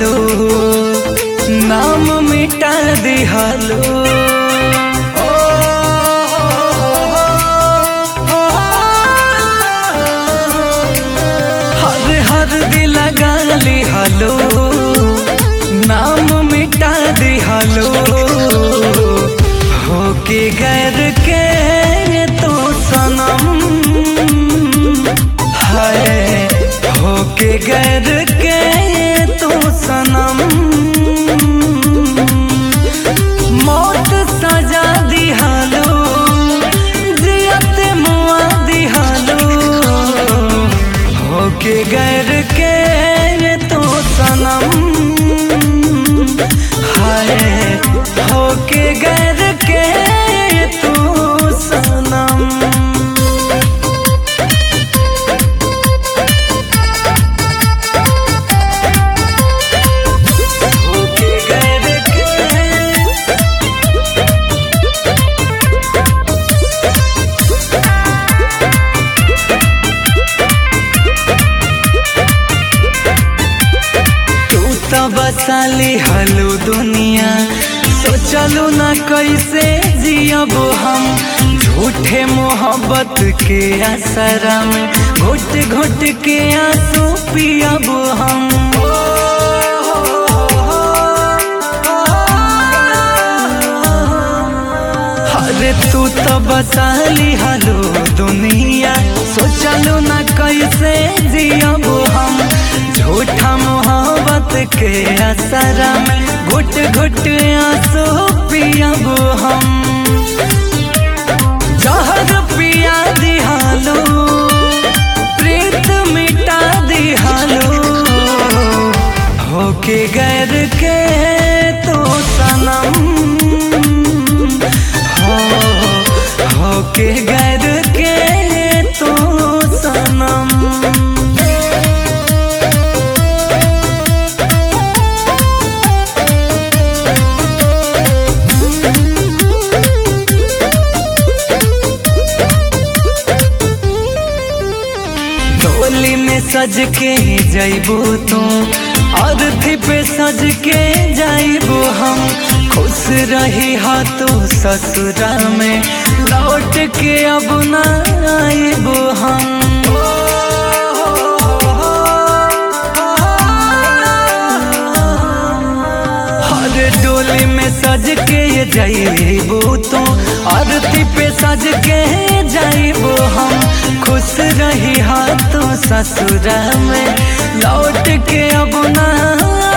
दिहलो नाम मिटा दिहलो हर हर दिल लगा लिहलो नाम मिटा दिहलो होके गैर के तो सनम है होके गैर के तो सनम मौत सजा दिहालो जियत मुआ दिहालो होके गैर के तो सनम हाय होके गैर के तो सनम होके गैर के तू तो बसाली हलो दुनिया सोचलू ना कैसे जियब हम झूठे मोहब्बत के असरा में घुट घुट के आंसू पियब हम अरे तू तो बसाली हलो दुनिया सोचलू ना कैसे जियब हम झूठा मोहब्बत के असरा में घुट घुट आंसू पियब हम जहर पिया दिहालो प्रीत मिटा दिहालो होके गैर के तो सनम हो होके गैर के तो सनम डोली में सज के जैबो तू अर्थी पे सज के जाइबो हम खुश रही हाथो ससुरा में लौट के अब ना आइबो हम हर डोली में सज के जाइबो तू अर्थी पे सज के जाइबो हम खुश रही हाथों ससुरा में लौट के अब ना